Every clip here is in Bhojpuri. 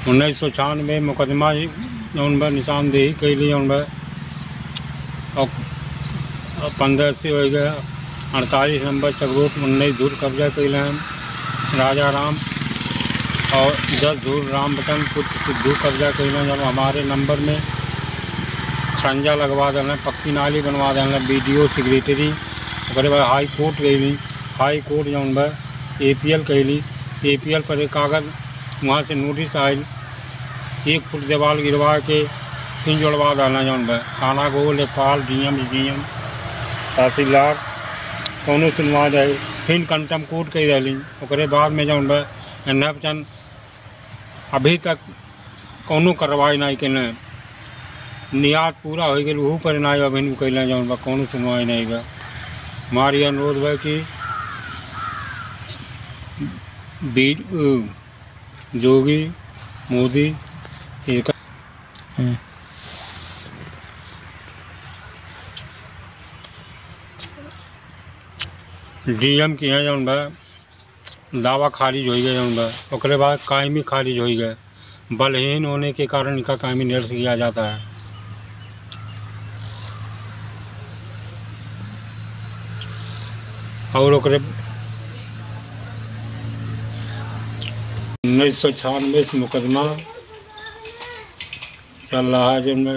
उन्नीस सौ छियानवे मुकदमा जौन बा निशानदेही कैली जौन बा और पंद्रह से हो गया अड़तालीस नंबर चकरोट उन्नीस धूर कब्जा कैले हैं राजा राम और दस धूर राम बटन पुत्र सिद्धू कब्जा कैले जब हमारे नंबर में खरंजा लगवा देना पक्की नाली बनवा देना बी डी ओ सेक्रेटरी ओकरे बाद हाई कोर्ट गई हाई कोर्ट जौन बा ए पी एल कैली ए पी एल पर एक कागज़ वहाँ से नोटिस आयल एक फुट दीवार गिरवा के तीन जोड़वा देना जौन बा थाना को लेखपाल डी एम डी एम तहसीलदार कौनो सुनवा जाए फिर कंटम कोर्ट कही रही ओकरे बाद में जौन बा एन्ना चंद अभी तक कौनो कार्रवाई नहीं कैले नियाद पूरा हो गई वहू पर नहीं अभी कैले जौन बा कौनो सुनवाई नहीं बा हमारी अनुरोध बा कि बी जोगी मोदी एक डीएम की हैं जौन बा दावा खारिज हो गया जौन बा ओकरे बाद कायमी खारिज हो गए बलहीन होने के कारण इनका कायमी निरस्त किया जाता है और ओकरे उन्नीस सौ छियानवे से मुकदमा चल रहा है जिनमें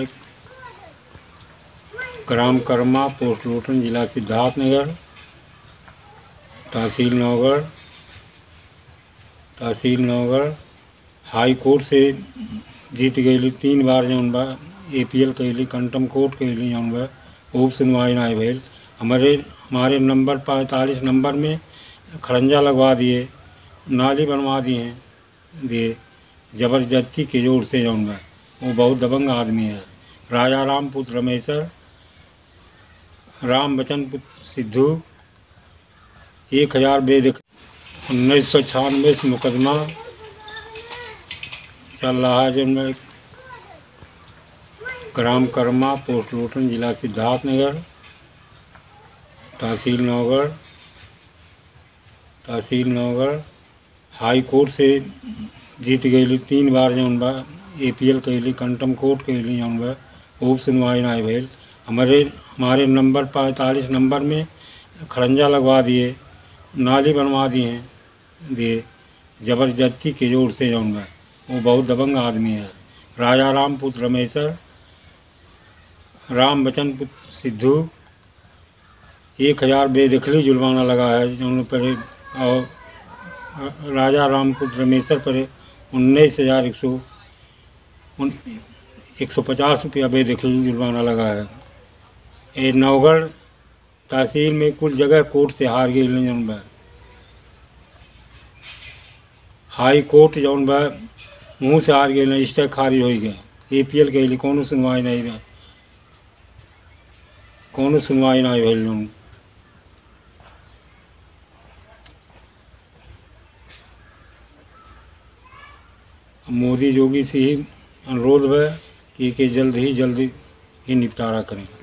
ग्राम कर्मा पोस्ट लोटन जिला सिद्धार्थनगर तहसील नौगढ़ तहसील नौगढ़ हाई कोर्ट से जीत गई तीन बार जौन बा ए पी एल कैली कंटम कोर्ट कैली जौन बा खूब सुनवाई ना भइल हमारे हमारे नंबर पैंतालीस नंबर में खरंजा लगवा दिए नाली बनवा दिए दिए जबरदस्ती के जोर से जौन बा वो बहुत दबंग आदमी है राजा राम पुत्र रमेश्वर राम बचन पुत्र सिद्धू एक हजार बेद उन्नीस सौ छियानवे से मुकदमा चल रहा है जिनमें ग्राम कर्मा पोस्ट लोटन जिला सिद्धार्थनगर तहसील नौगढ़ तहसील नौगढ़ हाई कोर्ट से जीत गई तीन बार जौन बा ए पी एल कैली कंटम कोर्ट कैली जौन बा खूब सुनवाई ना भइल हमारे हमारे नंबर पैंतालीस नंबर में खरंजा लगवा दिए नाली बनवा दिए दिए जबरदस्ती के जोर से जौन बा वो बहुत दबंग आदमी है राजा राम पुत्र रमेश्वर राम बचन पुत्र सिद्धू एक हजार बेदखली जुर्माना लगा है जौन पर और राजा राम पुत्र रमेश्वर पर उन्नीस हजार एक सौ उन एक सौ पचास रुपया बेदखली जुर्माना लगा है ये नवगढ़ तहसील में कुल जगह कोर्ट से हार गई जौन बा हाई कोर्ट जौन बा मुँह से हार गई स्टे खारिज हो गया ए पी एल के कोनो सुनवाई नहीं बा कोनो सुनवाई नहीं भइल जौन मोदी योगी से ही अनुरोध है कि के जल्द ही जल्द ही निपटारा करें